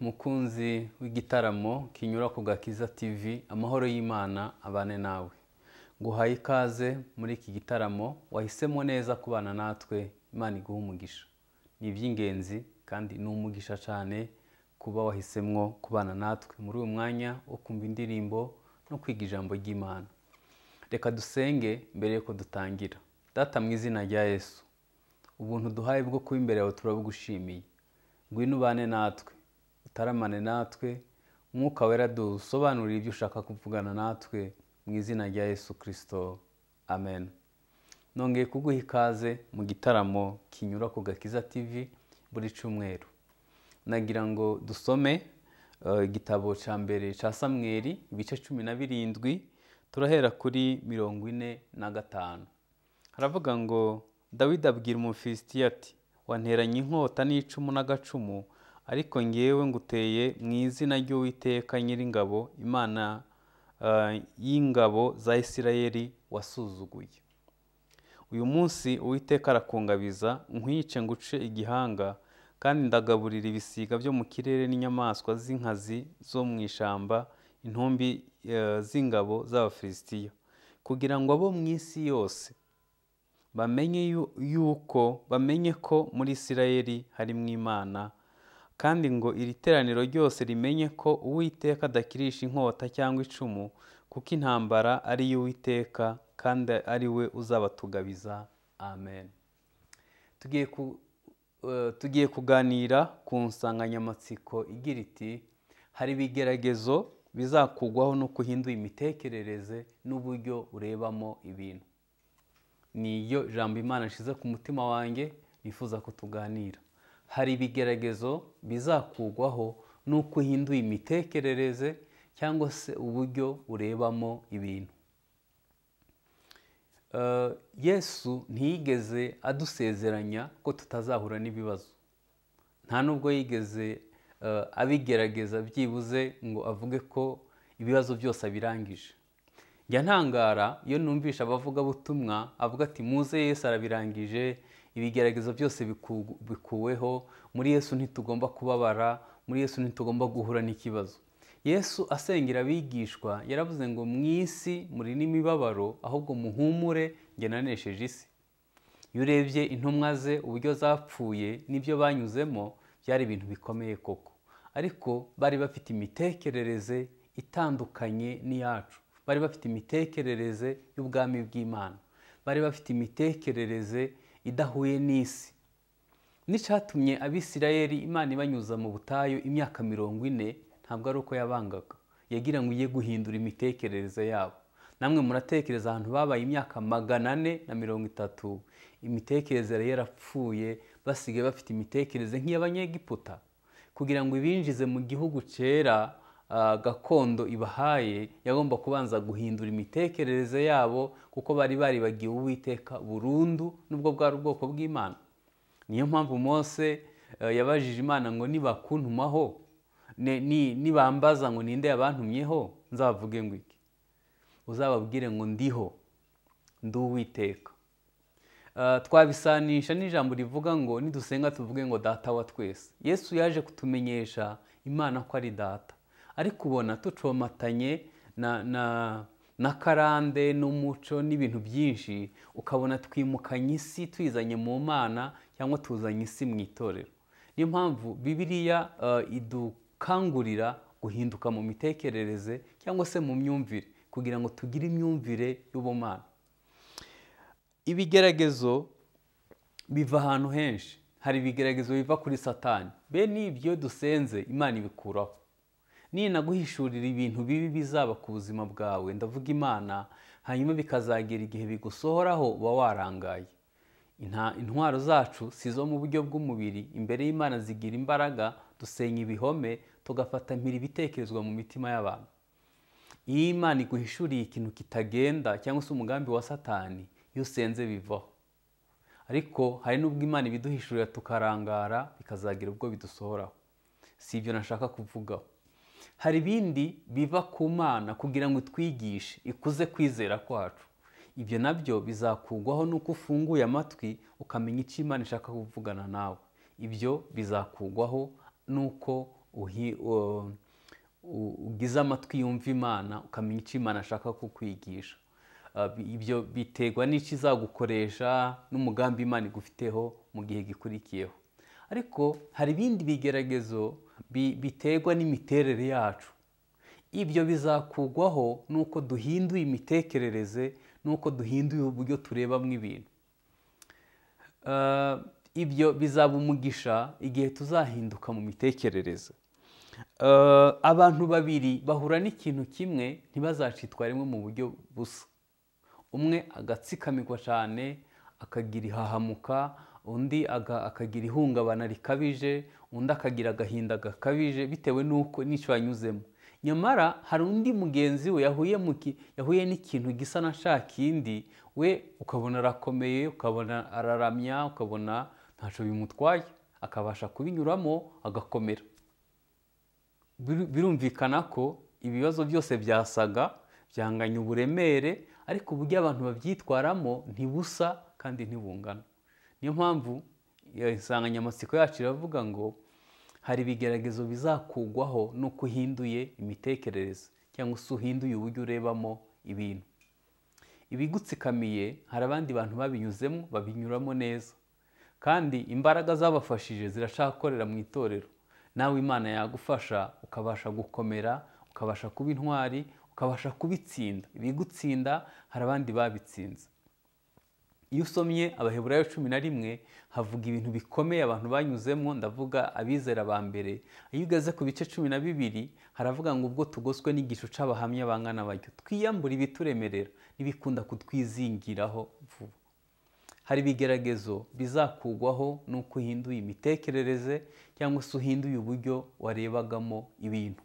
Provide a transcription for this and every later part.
mukunzi w'igitaramo kinyura ku gakiza tv amahoro y'imana abane nawe nguhaye ikaze muri iki gitaramo wahisemo neza kubana natwe imana iguha umugisha ni iby'ingenzi kandi ni umugisha cyane kuba wahisemwo kubana natwe muri uyu mwanya wo kumva indirimbo no kwiga ijambo ry'imana reka dusenge mbere yuko dutangira data mu izina rya yesu ubuntu duhaye bwo kuba imbere yawe turabugushimiye ngwino ubane natwe utaramane natwe umwuka wera dusobanurire ibyo ushaka kuvugana natwe mu izina rya yesu kirisito amen nongeye kuguha ikaze mu gitaramo kinyura ku gakiza tv buri cyumweru nagira ngo dusome eh, igitabo cya mbere cya samweri ibice cumi na birindwi turahera kuri mirongo ine na gatanu haravuga ngo dawidi abwira umufilisitiya ati wanteranye inkota n'icumu n'agacumu ariko ngewe nguteye mu izina ry'uwiteka nyiringabo imana eh, y'ingabo za isirayeli wasuzuguye uyu munsi uwiteka arakungabiza nkwice nguce igihanga kandi ndagaburira ibisiga byo mu kirere n'inyamaswa z'inkazi zo mu ishyamba intumbi eh, z'ingabo z'abafilisitiya kugira ngo abo mu isi yose bamenye yu- yuko bamenye ko muri isirayeli harimo imana kandi ngo iri teraniro ryose rimenye ko uwiteka adakirisha inkota cyangwa icumu kuko intambara ari iy'uwiteka kandi ari we uzabatugabiza amen tugiye ku- eh, tugiye kuganira ku nsanganyamatsiko igira iti hari ibigeragezo bizakugwaho nuko uhindura imitekerereze n'uburyo urebamo ibintu ni iyo jambo imana nshyize ku mutima wanjye nifuza ko tuganira hari ibigeragezo bizakugwaho n'uko uhinduye imitekerereze cyangwa se uburyo urebamo ibintu Eh, yesu ntiyigeze adusezeranya ko tutazahura n'ibibazo nta nubwo yigeze eh, abigerageza byibuze ngo avuge ko ibibazo byose abirangije njya ntangara iyo numvisha abavugabutumwa avuga ati muze yesu arabirangije ibigeragezo byose biku- bikuweho muri yesu ntitugomba kubabara muri yesu ntitugomba guhura n'ikibazo yesu asengera abigishwa yaravuze ngo mu isi muri n'imibabaro ahubwo muhumure njye nanesheje isi iyo urebye intumwa ze uburyo zapfuye n'ibyo banyuzemo byari ibintu bikomeye koko ariko bari bafite imitekerereze itandukanye n'iyacu bari bafite imitekerereze y'ubwami bw'imana bari bafite imitekerereze idahuye n'isi n'icyatumye abisirayeli imana ibanyuza mu butayu imyaka mirongo ine ntabwo ari uko yabangaga yagira ngo ujye guhindura imitekerereze yabo namwe muratekereza ahantu babaye imyaka magana ane na mirongo itatu imitekerereze yari yarapfuye basigaye bafite imitekerereze nk'iy'abanyegiputa kugira ngo ibinjize mu gihugu cyera ah, gakondo ibahaye yagomba kubanza guhindura imitekerereze yabo kuko bari baribagiwe uwiteka burundu n'ubwo bwari ubwoko bw'imana niyo mpamvu mose eh, yabajije imana ngo nibakuntumaho ne- ni- nibambaza ngo ninde yabantumyeho nzavuge ngo iki uzababwire ngo ndiho ndi uwiteka Eh, twabisanisha n'ijambo rivuga ngo nidusenga tuvuge ngo data wa twese yesu yaje kutumenyesha imana ko ari data ariko ubona tucomatanye na, na, na karande n'umuco n'ibintu byinshi ukabona twimukanye isi tuyizanye mu mana cyangwa tuzanye isi mu itorero niyo mpamvu bibiliya eh, idukangurira guhinduka mu mitekerereze cyangwa se mu myumvire kugira ngo tugire imyumvire y'ubumana ibigeragezo biva ahantu henshi hari ibigeragezo biva kuri satani bene ibyo dusenze imana ibikuraho ninaguhishurira ibintu bibi bizaba ku buzima bwawe ndavuga imana hanyuma bikazagera igihe bigusohoraho uba warangaye Inta- intwaro zacu si izo mu buryo bw'umubiri imbere y'imana zigira imbaraga dusenya ibihome tugafata mpiri ibitekerezwa mu mitima y'abantu iyo imana iguhishuriye ikintu kitagenda cyangwa se umugambi wa satani iyo usenze bivaho ariko hari n'ubwo imana ibiduhishurira tukarangara bikazagira ubwo bidusohoraho si ibyo nashaka kuvugaho hari ibindi biva ku mana kugira ngo itwigishe ikuze kwizera kwacu ibyo nabyo bizakugwaho nuko ufunguye amatwi ukamenya icyo imana ishaka kuvugana nawe ibyo bizakugwaho nuko uhi- u- u- ugize amatwi yumva imana ukamenya icyo imana ashaka kukwigisha Ah, bi- ibyo biterwa n'icyo izagukoresha n'umugambi imana igufiteho mu gihe gikurikiyeho ariko hari ibindi bigeragezo bi- biterwa n'imiterere yacu ibyo bizakugwaho nuko duhinduye imitekerereze nuko duhinduye uburyo turebamo ibintu Ah, ibyo bizaba umugisha igihe tuzahinduka mu mitekerereze Eh, abantu babiri bahura n'ikintu kimwe ntibazacitwa rimwe mu buryo busa umwe agatsikamirwa cyane akagira ihahamuka undi aga- akagira ihungabana rikabije undi akagira agahinda gakabije bitewe n'uko n'icyo yanyuzemo nyamara hari undi mugenzi we yahuye mu ki- yahuye n'ikintu gisa na cya kindi we ukabona arakomeye ukabona araramya ukabona ntacyo bimutwaye akabasha kubinyuramo agakomera biru- birumvikana ko ibibazo byose byasaga byanganya uburemere ariko uburyo abantu babyitwaramo ntibusa kandi ntibungana niyo mpamvu iyo insanganyamatsiko yacu iravuga ngo hari ibigeragezo bizakugwaho nuko uhinduye imitekerereze cyangwa se uhinduye uburyo urebamo ibintu ibigutsikamiye hari abandi bantu babinyuzemo babinyuramo neza kandi imbaraga zabafashije ziracyakorera mu itorero nawe imana yagufasha ukabasha gukomera ukabasha kuba intwari ukabasha kubitsinda ibigutsinda hari abandi babitsinze iyo usomye abaheburayo cumi na rimwe havuga ibintu bikomeye abantu banyuzemo ndavuga abizera ba mbere iyo ugeze ku bice cumi na bibiri haravuga ngo ubwo tugoswe n'igicu cy'abahamya bangana batyo twiyambure ibituremerera n'ibikunda kutwizingiraho vuba hari ibigeragezo bizakugwaho n'uko uhinduye imitekerereze cyangwa se uhinduye uburyo warebagamo ibintu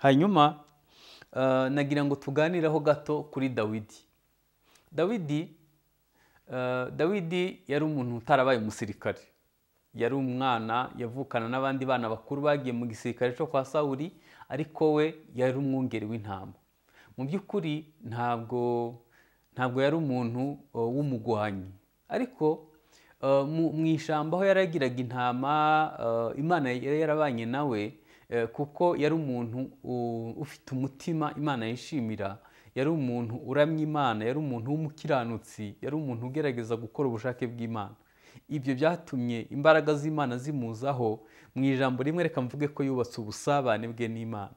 hanyuma eh, nagira ngo tuganireho gato kuri dawidi dawidi eh, dawidi yari umuntu utarabaye umusirikare yari umwana yavukana n'abandi bana bakuru bagiye mu gisirikare cyo kwa sawuli ariko we yari umwungeri w'intama mu by'ukuri ntabwo ntabwo yari umuntu uh, w'umugwanyi ariko uh, mu- mu ishyamba aho yaragiraga intama uh, imana yari yarabanye nawe eh, kuko yari umuntu uh, ufite umutima imana yishimira yari umuntu uramya imana yari umuntu w'umukiranutsi yari umuntu ugerageza gukora ubushake bw'imana ibyo byatumye imbaraga z'imana zimuzaho mu ijambo rimwe reka mvuge ko yubatse ubusabane bwe n'imana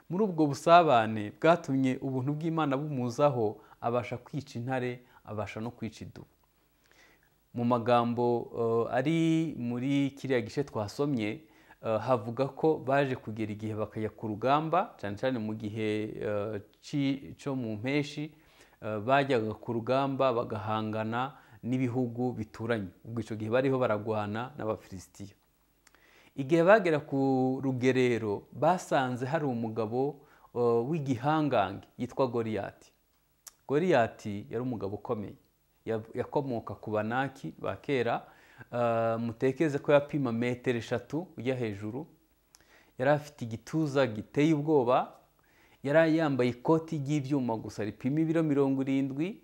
muri ubwo busabane bwatumye ubuntu bw'imana bumuzaho abasha kwica intare abasha no kwica idubu mu magambo eh, ari muri kiriya gice twasomye eh, havuga ko baje kugera igihe bakajya ku rugamba cyane cyane mu gihe eh, ci- cyo mu mpeshi eh, bajyaga ku rugamba bagahangana n'ibihugu bituranye ubwo icyo gihe bariho baragwana n'abafilisitiya igihe bagera ku rugerero basanze hari umugabo uh, w'igihangange yitwa goriyati goriyati yari umugabo ukomeye Ya- yakomoka ku banaki ba kera Uh, mutekeze ko yapima metero eshatu ujya hejuru yari afite igituza giteye ubwoba yari yambaye ikoti ry'ibyuma gusa ripima ibiro mirongo irindwi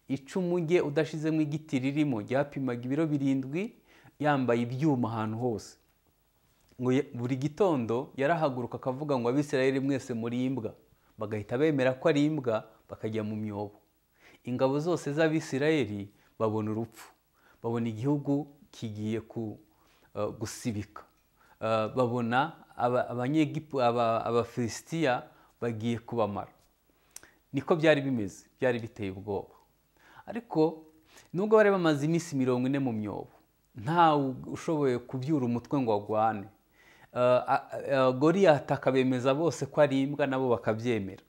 icumu rye udashizemo igiti ririmo ryapimaga ibiro birindwi yambaye ibyuma ahantu hose ngo ye- buri gitondo yarahaguruka akavuga ngo abisirayeli mwese muri imbwa bagahita bemera ko ari imbwa bakajya mu myobo ingabo zose z'abisirayeli babona urupfu babona igihugu kigiye ku- eh, gusibika Eh, babona aba- abanyegipu- aba- abafilisitiya bagiye kubamara niko byari bimeze byari biteye ubwoba ariko nubwo bari bamaze iminsi mirongo ine mu myobo ntawe ushoboye kubyura umutwe ngo agwane Eh, a- a- goriyati akabemeza bose ko ari imbwa nabo bakabyemera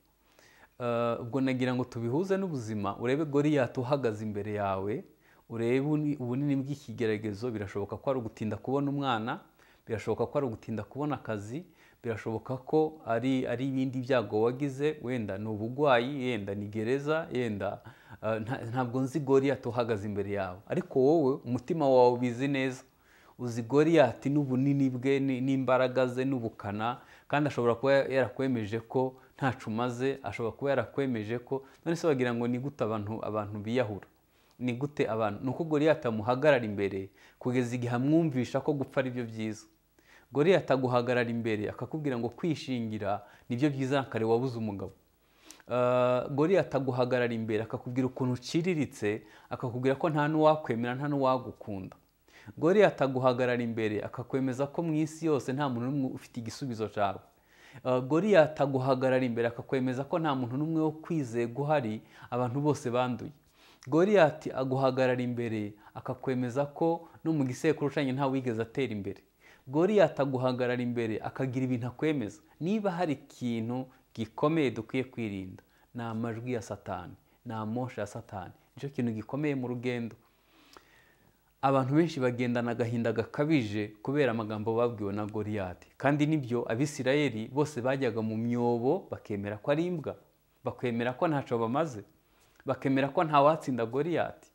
Eh, ubwo nagira ngo tubihuze n'ubuzima urebe goriyati uhagaze imbere yawe urebe uni- ubunini bw'ikigeragezo birashoboka ko ari ugutinda kubona umwana birashoboka ko ari ugutinda kubona akazi birashoboka ko ari ari ibindi byago wagize wenda ni uburwayi yenda ni gereza yenda eh, nta- ntabwo nzi goriyati uhagaze imbere yawe ariko wowe umutima wawe ubizi neza uzi goriyati n'ubunini bwe ni- n'imbaraga ze n'ubukana kandi ashobora kuba yarakwemeje ko ntacu umaze ashobora kuba yarakwemeje ko none se wagira ngo ni gute abantu abantu biyahura ni gute abantu ni uko goriyati amuhagarara imbere kugeza igihe amwumvisha ko gupfa ari byo byiza goriyata aguhagarara imbere akakubwira ngo kwishingira nibyo byiza kare wabuze umugabo goriyata aguhagarara imbere akakubwira ukuntu uciriritse akakubwira ko nta n'uwakwemera nta n'uwagukunda goriyata aguhagarara imbere akakwemeza ko mu isi yose nta muntu n'umwe ufite igisubizo cyawe goriyata aguhagarara imbere akakwemeza ko nta muntu n'umwe wo kwizega uhari abantu bose banduye goriyati aguhagarara imbere akakwemeza ko no mu gisekuru ucanye ntawigeze atera imbere goriyati aguhagarara imbere akagira ibintu akwemeza niba hari ikintu gikomeye dukwiye kwirinda ni amajwi ya satani ni amosha ya satani nicyo kintu gikomeye mu rugendo abantu benshi bagendana agahinda gakabije kubera amagambo babwiwe na goriyati kandi nibyo abisirayeli bose bajyaga mu myobo bakemera ko ari imbwa bakemera ko ntacyo bamaze bakemera ko watsinda goriyati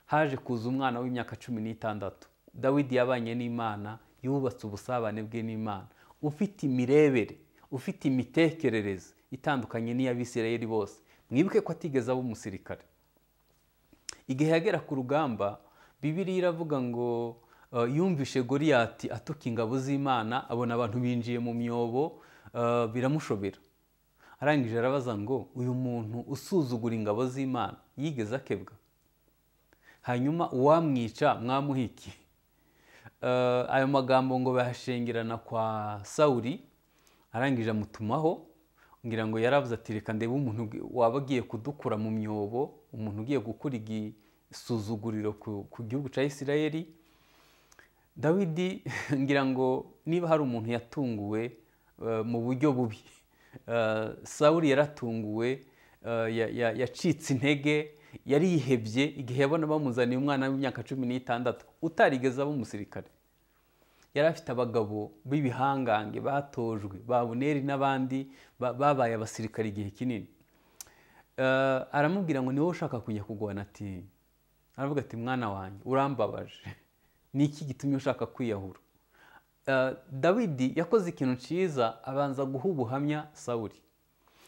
haje kuza umwana w'imyaka cumi n'itandatu dawidi yabanye n'imana yubatse ubusabane bwe n'imana ufite imirebere ufite imitekerereze itandukanye n'iy'abisirayeli bose mwibuke ko atigeze aba umusirikare igihe yagera ku rugamba bibiriya iravuga ngo yumvishe goriyati atuka ingabo z'imana abona abantu binjiye mu myobo biramushobera arangije arabaza ngo uyu muntu usuzugura ingabo z'imana yigeze akebwa hanyuma uwamwica mwamuhiki ayo magambo ngo bayashengerana kwa sawuri arangije amutumaho ngira ngo yaravuze ati reka ndebe umuntu waba agiye kudukura mu myobo umuntu ugiye gukora igisuzuguriro ku gihugu cya isirayeli dawidi ngira ngo niba hari umuntu yatunguwe mu buryo bubi sawuri yaratunguwe yacitse intege yari yihebye igihe yabona bamuzaniye umwana w'imyaka cumi n'itandatu utarigeze aba umusirikare yari afite abagabo b'ibihangange batojwe babuneri n'abandi babaye abasirikare igihe kinini aramubwira ngo ni wowe ushaka kujya kugwana ati aravuga ati mwana wanjye urambabaje ni iki gitumye ushaka kwiyahura dawidi yakoze ikintu cyiza abanza guha ubuhamya sawuri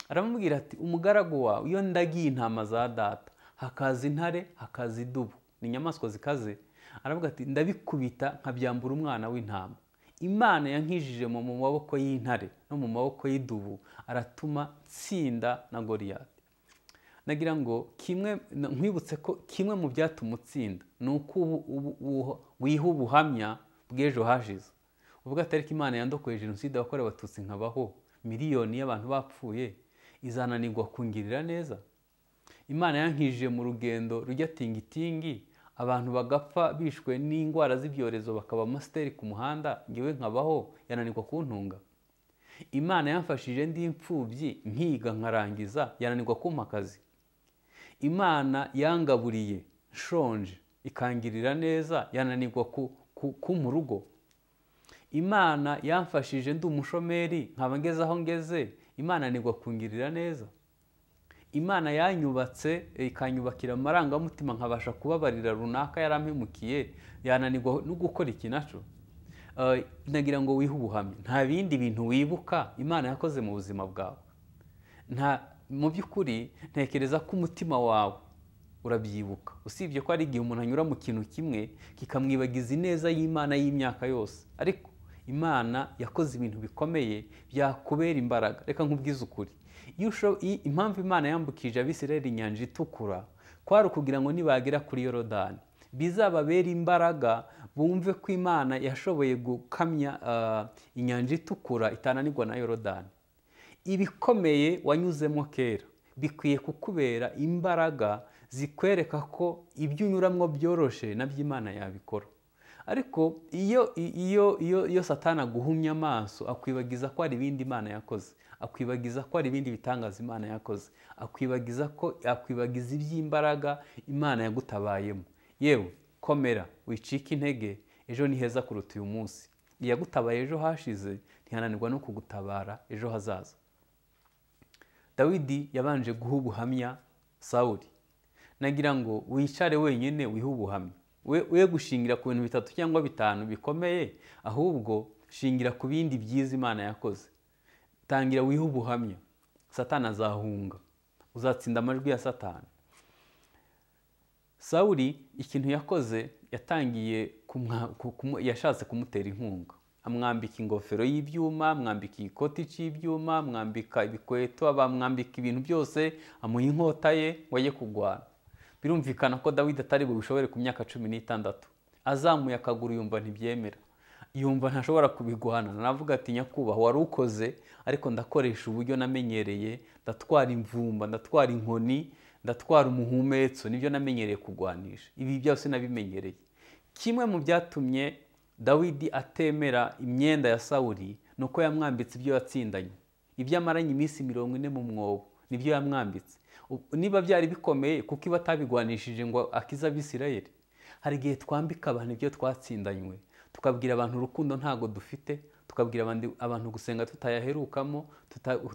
aramubwira ati umugaragu wawe iyo ndagiye intama za data hakaza intare hakaza idubu ni inyamaswa zikaze aravuga ati ndabikubita nkabyambura umwana w'intama imana yankijije mu maboko y'intare no mu maboko y'idubu aratuma tsinda na goriyati nagira ngo kimwe nkwibutse ko kimwe mu byatuma utsinda ni uko wiha ubuhamya bw'ejo hashize ubwo atariki imana yandokoye jenoside yakorewe abatutsi nkabaho miliyoni y'abantu bapfuye izananirwa kungirira neza imana yankijije mu rugendo rujya tingitingi abantu bagapfa bishwe n'indwara z'ibyorezo bakaba amasiteri ku muhanda ngewe nkabaho yananirwa kuntunga imana yamfashije ndi imfubyi nkiga nkarangiza yananirwa kumpa akazi imana yangaburiye nshonje ikangirira neza yananirwa ku mu rugo imana yamfashije ndi umushomeri nkaba ngeze aho ngeze imana yananirwa kungirira neza imana yanyubatse ikanyubakira amarangamutima nkabasha kubabarira runaka yarampemukiye yananirwa no gukora iki nacyo nagira ngo wihe ubuhamya nta bindi bintu wibuka imana yakoze mu buzima bwawe nta mu by'ukuri ntekereza ko umutima wawe urabyibuka usibye ko ari igihe umuntu anyura mu kintu kimwe kikamwibagiza ineza y'imana y'imyaka yose ariko imana yakoze ibintu bikomeye byakubera imbaraga reka nk'ubwize ukuri impamvu imana yambukije abisirayeli inyanja itukura kwari ukugira ngo nibagera kuri yorodani bizababera imbaraga bumve ko imana yashoboye gukamya inyanja itukura itananirwa na yorodani ibikomeye wanyuzemo kera bikwiye kukubera imbaraga zikwereka ko ibyo unyuramo byoroshye nabyo imana yabikora ariko iyo iyo iyo satana aguhumye amaso akwibagiza ko hari ibindi imana yakoze akwibagiza ko hari ibindi bitangaza imana yakoze akwibagiza ko akwibagiza iby'imbaraga imana yagutabayemo yewe komera wicika intege ejo ni heza kuruta uyu munsi iyagutabaye ejo hashize ntihananirwa no kugutabara ejo hazaza dawidi yabanje guha ubuhamya sawuri nagira ngo wicare wenyine wihe ubuhamya we gushingira ku bintu bitatu cyangwa bitanu bikomeye ahubwo shingira ku bindi byiza imana yakoze tangira wihe ubuhamya satana azahunga uzatsinda amajwi ya satana sawuri ikintu yakoze yatangiye yashatse kumutera inkunga amwambika ingofero y'ibyuma amwambika ikoti cy'ibyuma amwambika ibikweto amwambika ibintu byose amuha inkota ye ngo ajye kurwana birumvikana ko dawidi atari bubishobore ku myaka cumi n'itandatu azamuye akaguru yumva ntibyemera yumva ntashobora kubiguhana navuga ati nyakubahwa wari ukoze ariko ndakoresha uburyo namenyereye ndatwara imvumba ndatwara inkoni ndatwara umuhumetso nibyo namenyereye kurwanisha ibi byose nabimenyereye kimwe mu byatumye dawidi atemera imyenda ya sawuri ni uko yamwambitse ibyo yatsindanye ibyo amaranye iminsi mirongo ine mu mwobo nibyo yamwambitse niba byari bikomeye kuko iba atabigwanishije ngo akize abisirayeri hari igihe twambika abantu ibyo twatsindanywe tukabwira abantu urukundo ntago dufite tukabwira abantu gusenga tutayaherukamo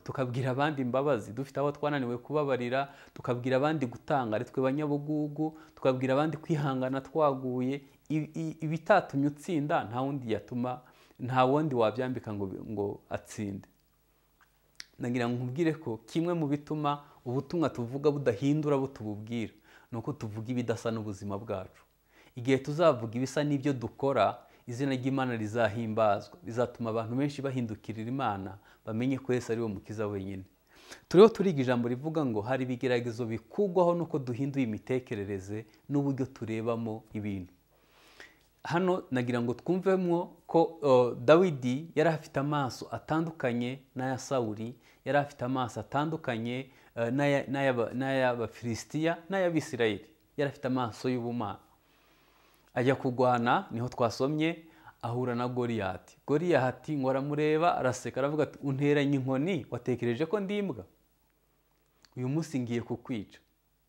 tukabwira abandi imbabazi dufite aho twananiwe kubabarira tukabwira abandi gutanga ari twe banyabugugu tukabwira abandi kwihangana twaguye ibitatumye utsinda nta wundi yatuma nta wundi wabyambika ngo atsinde nagira ngo nkubwire ko kimwe mu bituma ubutumwa tuvuga budahindura abo tububwira ni uko tuvuga ibidasa n'ubuzima bwacu igihe tuzavuga ibisa n'ibyo dukora izina ry'imana rizahimbazwa bizatuma abantu benshi bahindukirira imana bamenye ko Yesu ari we mukiza wenyine turiho turiga ijambo rivuga ngo hari ibigeragezo bikugwaho nuko duhinduye imitekerereze n'uburyo turebamo ibintu hano nagira ngo twumvemo ko dawidi yari afite amaso atandukanye n'aya sawuri yari afite amaso atandukanye n'ay'abafilisitiya n'ay'abisirayeli yari afite amaso y'ubumana ajya kurwana niho twasomye ahura na goriyati goriyati ngo aramureba araseka aravuga ati unteranye inkoni watekereje ko ndi imbwa uyu munsi ngiye kukwica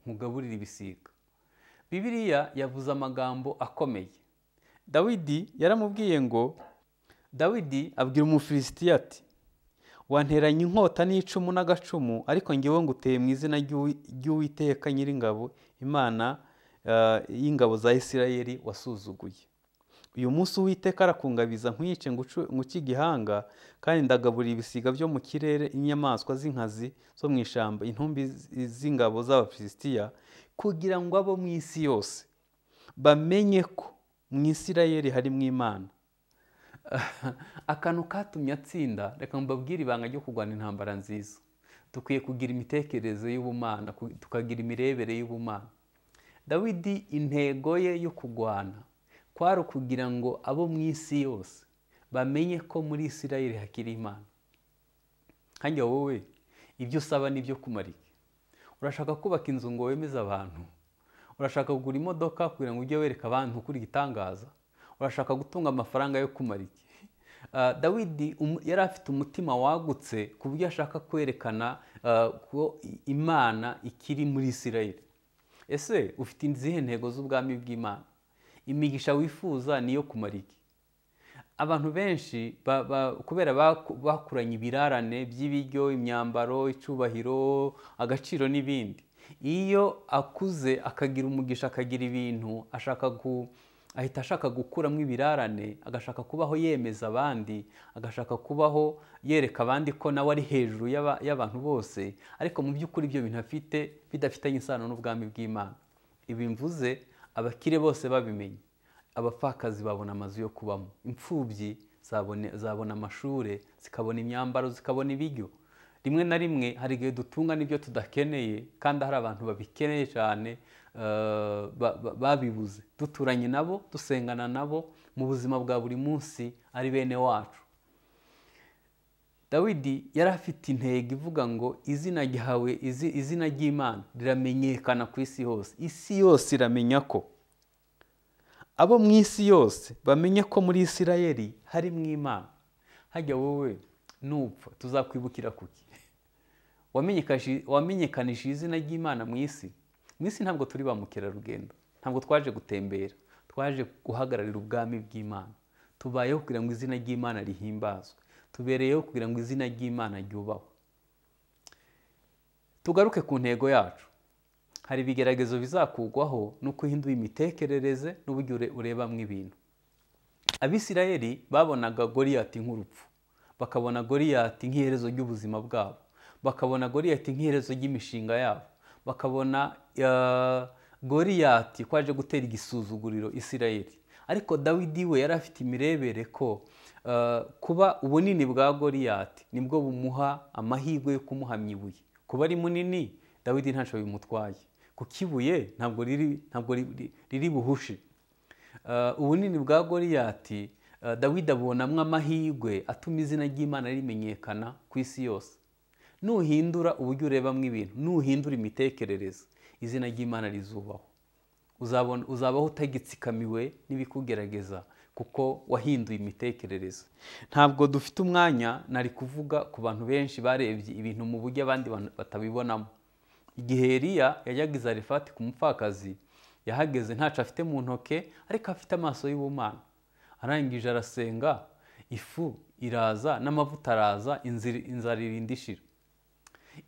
nkugaburire ibisiga bibiriya yavuze amagambo akomeye dawidi yaramubwiye ngo dawidi abwira umufilisitiya ati wanteranye inkota n'icumu n'agacumu ariko ngewe nguteye mu izina ry'uwiteka nyiringabo imana y'ingabo za isirayeli wasuzuguye uyu munsi uwiteka arakungabiza nkwice nguce igihanga kandi ndagaburira ibisiga byo mu kirere inyamaswa z'inkazi zo mu ishyamba intumbi z'ingabo z'abafilisitiya kugira ngo abo mu isi yose bamenye ko mu isirayeli harimo imana akantu katumye atsinda reka mbabwire ibanga ryo kurwana intambara nziza dukwiye kugira imitekerereze y'ubumana tukagira imirebere y'ubumana dawidi intego ye yo kurwana kwari ukugira ngo abo mu isi yose bamenye ko muri isirayeli hakiri imana hajya wowe ibyo usaba n'ibyo kumarika urashaka kubaka inzu ngo wemeze abantu urashaka kugura imodoka kugira ngo ujye wereka abantu ukuri igitangaza urashaka gutunga amafaranga yo kumarika dawidi yari afite umutima wagutse ku buryo ashaka kwerekana ko imana ikiri muri isirayeli ese ufite izihe ntego z'ubwami bw'imana imigisha wifuza niyo kumara iki abantu benshi kubera bakuranye ibirarane by'ibiryo imyambaro icyubahiro agaciro n'ibindi iyo akuze akagira umugisha akagira ibintu ashaka ahita ashaka gukuramo ibirarane agashaka kubaho yemeza abandi agashaka kubaho yereka abandi ko nawe ari hejuru y'abantu bose ariko mu by'ukuri ibyo bintu afite bidafitanye isano n'ubwami bw'imana ibi mvuze abakire bose babimenye abapfakazi babona amazu yo kubamo imfubyi zabona amashuri zikabona imyambaro zikabona ibiryo rimwe na rimwe hari igihe dutunga n'ibyo tudakeneye kandi hari abantu babikeneye cyane babibuze duturanye nabo dusengana nabo mu buzima bwa buri munsi ari bene wacu dawidi yari afite intego ivuga ngo izina ryawe izina ry'imana riramenyekana ku isi hose isi yose iramenya ko abo mu isi yose bamenya ko muri isirayeli hari mu imana hajya wowe nupfa tuzakwibukira kuki wamenyekanishije izina ry'imana mu isi mu isi ntabwo turi ba mukerarugendo ntabwo twaje gutembera twaje guhagararira ubwami bw'imana tubayeho kugira ngo izina ry'imana rihimbazwe tubereyeho kugira ngo izina ry'imana ryubahwe tugaruke ku ntego yacu hari ibigeragezo bizakugwaho n'uko uhinduye imitekerereze n'uburyo urebamo ibintu abisirayeli babonaga goriyati nk'urupfu bakabona goriyati nk'iherezo ry'ubuzima bwabo bakabona goriyati nk'iherezo ry'imishinga yabo bakabona goriyati ko aje gutera igisuzuguriro isirayeli ariko dawidi we yari afite imirebere ko Uh, kuba ubunini bwa goriyati nibwo bumuha amahirwe yo kumuhamya ibuye kuba ari munini dawidi ntacyo bimutwaye kuko ibuye ntabwo riri ntabwo riri- riri buhushe Uh, ubunini bwa goriyati uh, dawidi abonamo amahirwe atuma izina ry'imana rimenyekana ku isi yose nuhindura uburyo urebamo ibintu nuhindura imitekerereze izina ry'imana rizubahwa uzabona uzabaho utagitsikamiwe n'ibikugerageza kuko wahinduye imitekerereze ntabwo dufite umwanya nari kuvuga ku bantu benshi barebye ibintu mu buryo abandi bantu batabibonamo igihe Eliya yajyaga i zarifati ku mupfakazi yahageze ntacyo afite mu ntoke ariko afite amaso y'ubumana arangije arasenga ifu iraza n'amavuta araza inzira inzara irinda ishira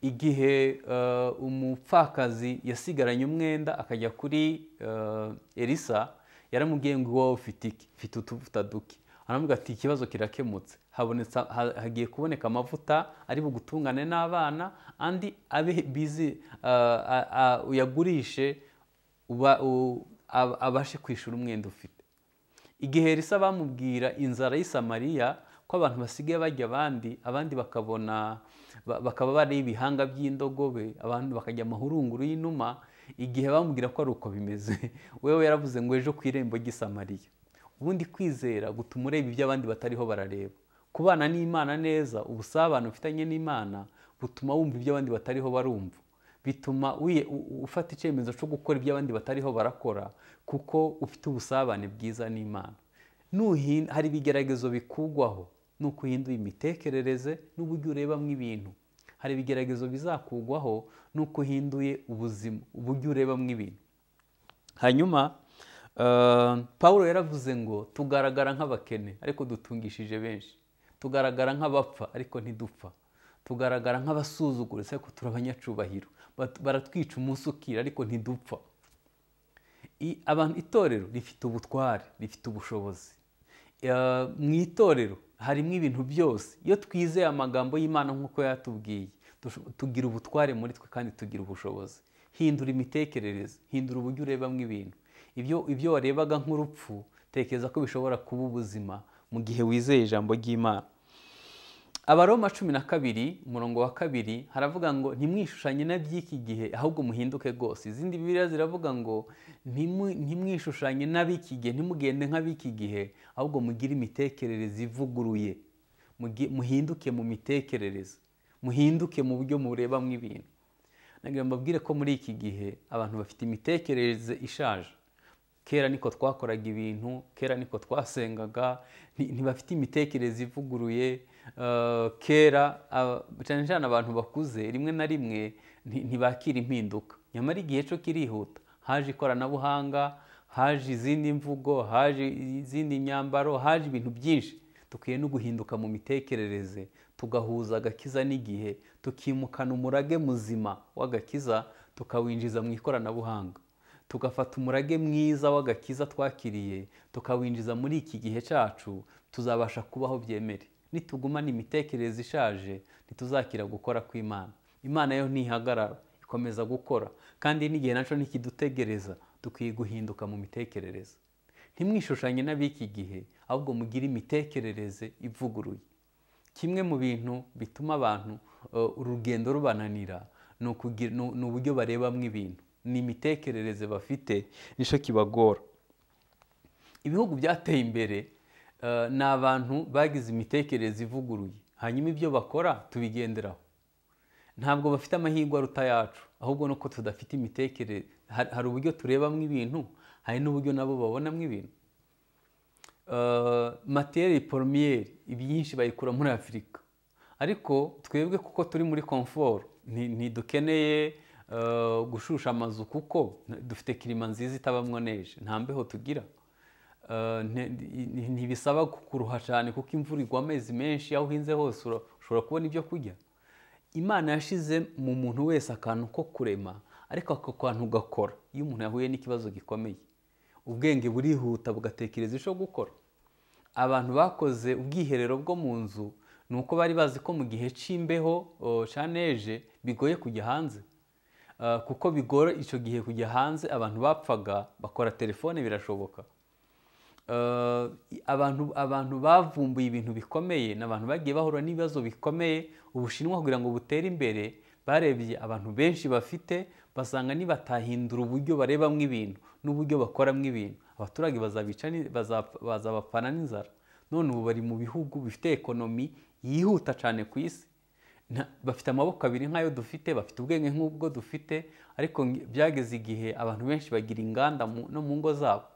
igihe eh, umupfakazi yasigaranye umwenda akajya kuri eh, elisa yaramubwiye ngo iwawe ufite iki mfite utuvuta duke aramubwira ati ikibazo kirakemutse habonetse ha- hagiye kuboneka amavuta ari bugutungane n'abana andi abe bizi eh, a- a- uyagurishe uba- u- ab- abashe kwishyura umwenda ufite igihe risa bamubwira inzara y'i Samariya ko abantu basigaye bajya abandi abandi bakabona ba- bakaba bari ibihanga by'indogobe abantu bakajya amahurunguru y'inuma igihe bamubwira ko ari uko bimeze wewe yaravuze ngo ejo ku irembo ry'i Samariya ubundi kwizera gutuma ureba ibyo abandi batariho barareba kubana n'imana neza ubusabane ufitanye n'imana butuma wumva ibyo abandi batariho barumva bituma wiye- u- u- ufata icyemezo cyo gukora ibyo abandi batariho barakora kuko ufite ubusabane bwiza n'imana Nuhin- hari ibigeragezo bikugwaho ni uko uhinduye imitekerereze n'uburyo urebamo ibintu hari ibigeragezo bizakugwaho ni uko uhinduye ubuzima uburyo urebamo ibintu hanyuma eh, Pawulo yaravuze ngo tugaragara nk'abakene ariko dutungishije benshi tugaragara nk'abapfa ariko ntidupfa tugaragara nk'abasuzuguritse ariko turi abanyacubahiro Bat- baratwica umunsi ukira ariko ntidupfa I- abantu itorero rifite ubutware rifite ubushobozi Eh, mu itorero harimo ibintu byose iyo twizeye amagambo y'imana nk'uko yatubwiye dusho- tugira ubutware muri twe kandi tugira ubushobozi hindura imitekerereze hindura uburyo urebamo ibintu ibyo ibyo warebaga nk'urupfu tekereza ko bishobora kuba ubuzima mu gihe wizeye ijambo ry'imana abaroma cumi na kabiri umurongo wa kabiri haravuga ngo ntimwishushanye na by'iki gihe ahubwo muhinduke rwose izindi bibiliya ziravuga ngo "Ntimu- ntimwishushanye n'ab'iki gihe ntimugende nk'ab'iki gihe ahubwo mugire imitekerereze ivuguruye Mugi- muhinduke mu mitekerereze muhinduke mu buryo murebamo ibintu nagira ngo mbabwire ko muri iki gihe abantu bafite imitekerereze ishaje kera niko twakoraga ibintu kera niko twasengaga nti- ntibafite imitekerereze ivuguruye eh, kera ah, cyane cyane abantu bakuze rimwe na rimwe nti- ntibakira impinduka nyamara igihe cyo kirihuta haje ikoranabuhanga haje izindi mvugo haje izindi myambaro haje ibintu byinshi dukwiye no guhinduka mu mitekerereze tugahuza agakiza n'igihe tukimukana umurage muzima w'agakiza tukawinjiza mu ikoranabuhanga tugafata umurage mwiza w'agakiza twakiriye tukawinjiza muri iki gihe cyacu tuzabasha kubaho byemere nitugumana imitekerereze ishaje ntituzakira gukora kw'imana imana yo ntihagarara ikomeza gukora kandi n'igihe nacyo ntikidutegereza dukwiye guhinduka mu mitekerereze ntimwishushanye n'ab'iki gihe ahubwo mugire imitekerereze ivuguruye kimwe mu bintu bituma abantu eh, urugendo rubananira ni ukugira- ni- ni uburyo barebamo ibintu ni imitekerereze bafite nicyo kibagora ibihugu byateye imbere eh, ni abantu bagize imitekerereze ivuguruye hanyuma ibyo bakora tubigenderaho ntabwo bafite amahirwe aruta yacu ahubwo ni uko tudafite imitekerereze Har- hari uburyo turebamo ibintu hari n'uburyo nabo babonamo ibintu materi poromiyeri ibyinshi bayikura muri afurika ariko twebwe kuko turi muri komforo nti- ntidukeneye eh, gushusha amazu kuko dufite kirima nziza itabamwo neje nta mbeho tugira Eh, nti- nti- ntibisaba kuruha cyane kuko imvura igwa amezi menshi aho uhinze hose ura- ushobora kubona ibyo kurya imana yashize mu muntu wese akantu ko kurema ariko ako kantu ugakora iyo umuntu yahuye n'ikibazo gikomeye ubwenge burihuta bugatekereza icyo gukora abantu bakoze ubwiherero bwo mu nzu ni uko bari bazi ko mu gihe cy'imbeho o, cya neje bigoye kujya hanze Ah, kuko bigora icyo gihe kujya hanze abantu bapfaga bakora telefone birashoboka Eh, abantu abantu bavumbuye ibintu bikomeye ni abantu bagiye bahura n'ibibazo bikomeye ubushinwa kugira ngo butere imbere barebye abantu benshi bafite basanga nibatahindura uburyo barebamo ibintu n'uburyo bakoramo ibintu abaturage bazabica ni- baza- bazabapfana n'inzara none ubu bari mu bihugu bifite ekonomi yihuta cyane ku isi Nta- bafite amaboko abiri nk'ayo dufite bafite ubwenge nk'ubwo dufite ariko ngi- byageze igihe abantu benshi bagira inganda mu- no mu ngo zabo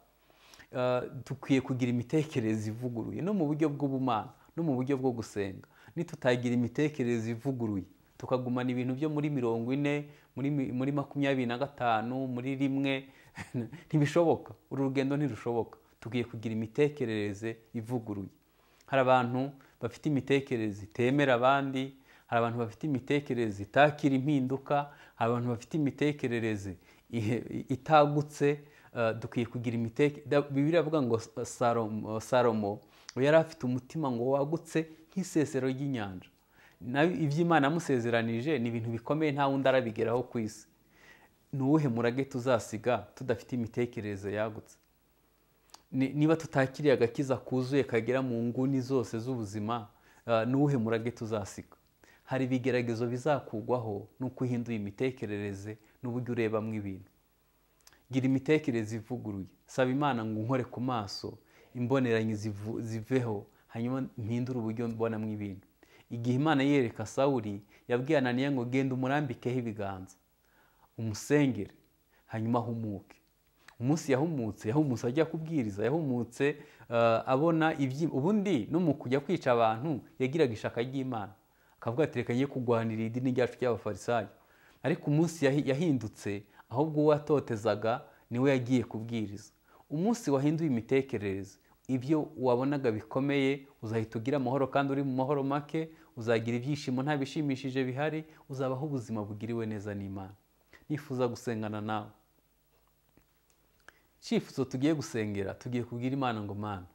Uh, dukwiye kugira imitekerereze ivuguruye no mu buryo bw'ubumana no mu buryo bwo gusenga nitutagira imitekerereze ivuguruye tukagumana ibintu byo muri mirongo ine muri, mi- muri makumyabiri na gatanu muri rimwe ntibishoboka uru rugendo ntirushoboka dukwiye kugira imitekerereze ivuguruye hari abantu bafite imitekerereze itemera abandi hari abantu bafite imitekerereze itakira impinduka hari abantu bafite imitekerereze ihe- itagutse eh, dukwiye kugira imitekerereze bibiri avuga ngo salomo, salomo ngo yari afite umutima ngo wagutse nk'isesero ry'inyanja nawe iby'imana yamusezeranije ni ibintu bikomeye nta wundi arabigeraho ku isi ni uwuhe murage tuzasiga tudafite imitekerereze yagutse Ni- niba tutakiriye agakiza kuzuye kagera mu nguni zose z'ubuzima eh, ni uwuhe murage tuzasiga hari ibigeragezo bizakugwaho ni uko uhinduye imitekerereze n'uburyo urebamo ibintu gira imitekerereze ivuguruye saba imana ngo nkore ku maso imboneranyi zivu- ziveho hanyuma mpindure uburyo mbonamo ibintu igihe imana yereka sawuri yabwiye ananiya ngo genda umurambikeho ibiganza umusengere hanyuma ahumuke umunsi yahumutse yahumutse ajya kubwiriza yahumutse eh, abona ibyi ubundi no mu kujya kwica abantu yagiraga ishaka ry'imana akavuga ati reka ye kurwanira idini ryacu ry'abafarisayo ariko umunsi yahi- yahindutse ahubwo uwo watotezaga niwe yagiye kubwiriza umunsi wahinduye imitekerereze ibyo wabonaga bikomeye uzahita ugira amahoro kandi uri mu mahoro make uzagira ibyishimo nta bishimishije bihari uzabaho ubuzima bugiriwe neza n'imana nifuza gusengana nawe icyifuzo tugiye gusengera tugiye kubwira imana ngo mana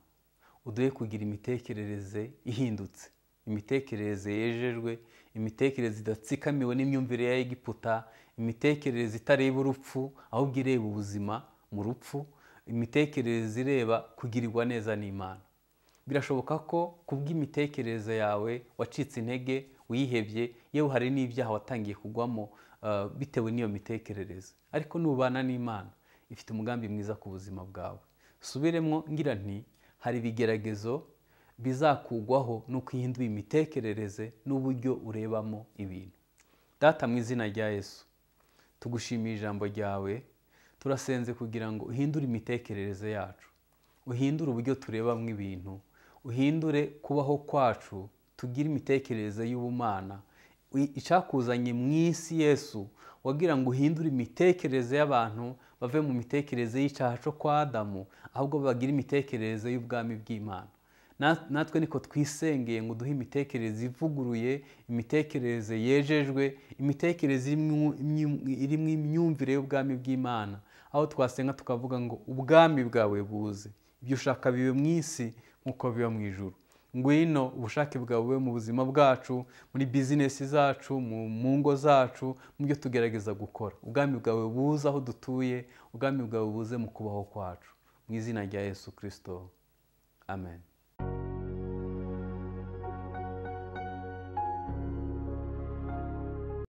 uduhe kugira imitekerereze ihindutse imitekerereze yejejwe imitekerereze idatsikamiwe n'imyumvire ya egiputa imitekerereze itareba urupfu ahubwo ireba ubuzima mu rupfu imitekerereze ireba kugirirwa neza n'imana birashoboka ko kubw'imitekerereze yawe wacitse intege uyihebye yewe hari n'ibyaha watangiye kugwamo uh, bitewe n'iyo mitekerereze ariko nubana n'imana ifite umugambi mwiza ku buzima bwawe subiremo ngira nti hari ibigeragezo bizakugwaho ni uko uhinduye imitekerereze n'uburyo urebamo ibintu data mu izina rya yesu tugushimiye ijambo ryawe turasenze kugira ngo uhindure imitekerereze yacu uhindure uburyo turebamo ibintu uhindure kubaho kwacu tugire imitekerereze y'ubumana I- icyakuzanye mu isi yesu wagira ngo uhindure imitekerereze y'abantu bave mu mitekerereze y'icyaha cyo kwa adamu ahubwo bagire imitekerereze y'ubwami bw'imana Na- natwe niko twisengeye ngo duhe imitekerereze ivuguruye imitekerereze yejejwe imitekerereze irimwo- imyu- irimo imyumvire y'ubwami bw'imana aho twasenga tukavuga ngo ubwami bwawe buze ibyo ushaka bibe mu isi nk'uko biba mu ijuru ngwino ubushake bwawe bube mu buzima bwacu muri bizinesi zacu mu mu ngo zacu mu byo tugerageza gukora ubwami bwawe buze aho dutuye ubwami bwawe buze mu kubaho kwacu mu izina rya yesu kirisito amen